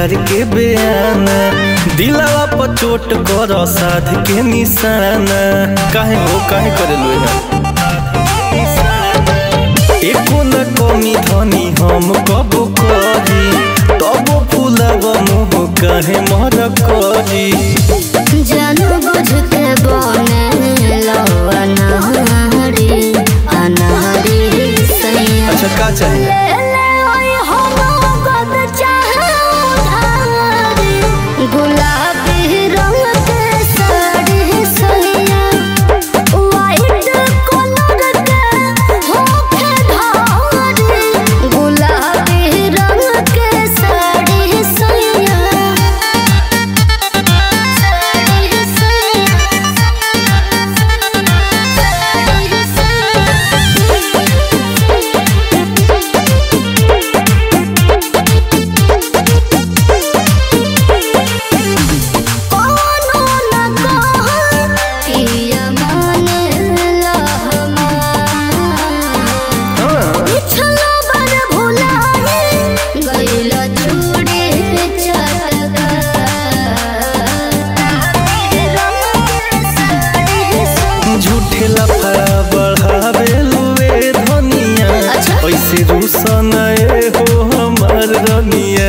प्यार के बयाना दिलावा पर चोट कर साध के निशाना काहे हो काहे करे लो एको न कमी धनी हम कब करी तब फूलब मुँह काहे मर करी जान बुझ के बने लो अनारी अनारी सैया अच्छा का चाहिए ले ले ओए हो मोहब्बत चाहे उधारी गुलाबी रंग के साड़ी सैया वाइट कलर के होखे धारी गुलाबी रंग के साड़ी सैया साड़ी कोनो न कहो पिया मानेला हमार पिछला बार भुलाए गइला चूड़ी चटका झूठे लफड़ा बढ़ावे लुए धनिया अच्छा। ऐसे रूसन हो हमार रनिया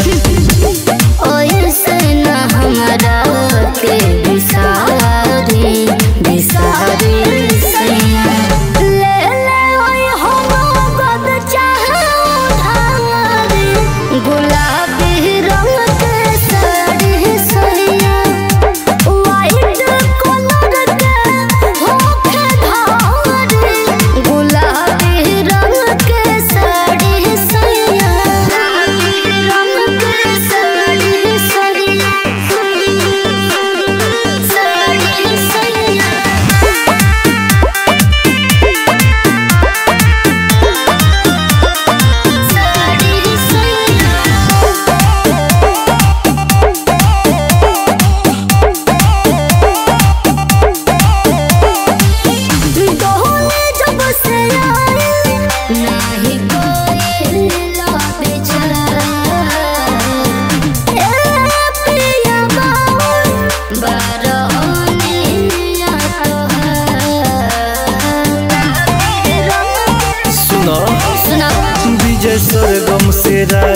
ओइसे न हमरा के बिसारी बिसारी सैया ले ले ओइ हो मोहब्बत चाहे उधारी गुलाबी रंग के साड़ी सैया वाइट कलर के होखे धारी गुलाबी रंग के साड़ी सैया रंग के साड़ी सैया साड़ी सैया साड़ी दोहले जब से आए नाही कोई लाबे चला ए पिया बाबू बारहोने या तो सुनो सुना विजय सरगम से राय